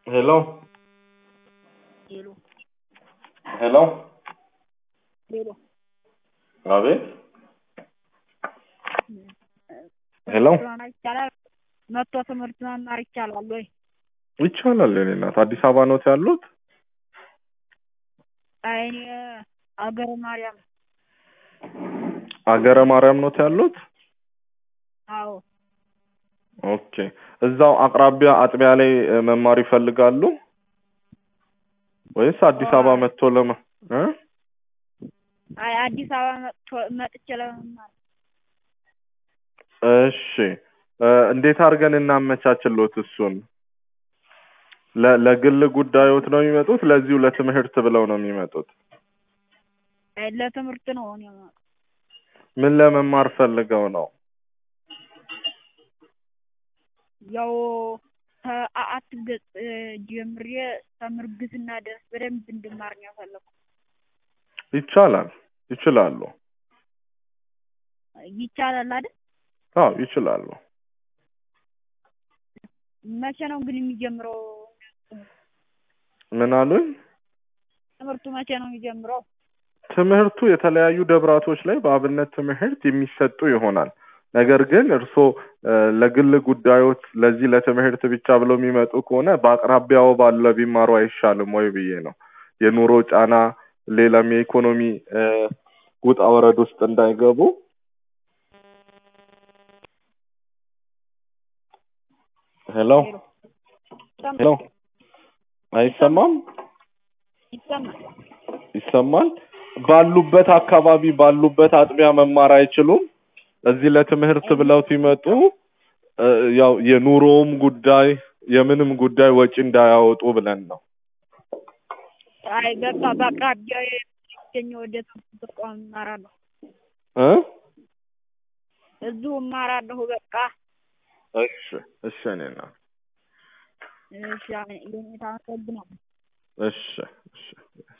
Hello? ሄሎ Hello? ሄሎ አቤት ሄሎ መማር ይቻላል? መጥቶ ትምህርት መማር ይቻላል ወይ? ይቻላል። የኔ እናት አዲስ አበባ ኖት ያሉት? አይ እኔ አገረ ማርያም አገረ ማርያም ኖት ያሉት? አዎ ኦኬ። እዛው አቅራቢያ አጥቢያ ላይ እ፣ መማር ይፈልጋሉ ወይስ አዲስ አበባ አይ መጥቶ ለመ እ? አይ አዲስ አበባ መጥቶ መጥቼ ለመማር እሺ እ፣ እንዴት አድርገን እናመቻችሎት እሱን? ለ- ለግል ጉዳዮት ነው የሚመጡት? ለዚሁ ለትምህርት ብለው ነው የሚመጡት? አይ ለትምህርት ነው እኔ የምመጣው። ምን ለመማር ፈልገው ነው? ያው ከአአት ገጽ እ፣ ጀምሬ ከምርግዝና ድረስ በደንብ እንድማር ነው የፈለኩት። ይቻላል፣ ይችላሉ። ይቻላል አይደል? አዎ ይችላሉ። መቼ ነው ግን የሚጀምረው? ምን አሉኝ? ትምህርቱ መቼ ነው የሚጀምረው? ትምህርቱ የተለያዩ ደብራቶች ላይ በአብነት ትምህርት የሚሰጡ ይሆናል። ነገር ግን እርስዎ እ፣ ለግል ጉዳዮች ለዚህ ለትምህርት ብቻ ብለው የሚመጡ ከሆነ በአቅራቢያው ባለ ቢማሩ አይሻልም ወይ ብዬ ነው። የኑሮ ጫና፣ ሌላም የኢኮኖሚ እ፣ ውጣ ወረድ ውስጥ እንዳይገቡ። ሄሎ ሄሎ ሄሎ፣ አይሰማም? ይሰማል። ይሰማል። ባሉበት አካባቢ ባሉበት አጥቢያ መማር አይችሉም? እዚህ ለትምህርት ብለው ሲመጡ እ፣ ያው የኑሮውም ጉዳይ የምንም ጉዳይ ወጪ እንዳያወጡ ብለን ነው። አይ በቃ በአቅራቢያው የሚገኘው ወደ ትምህርት ተቋም እማራለሁ። እ? እዚሁ እማራለሁ። በቃ እሺ እሺ፣ እኔ እናት እሺ፣ የኔታ አመሰግናለሁ። እሺ እሺ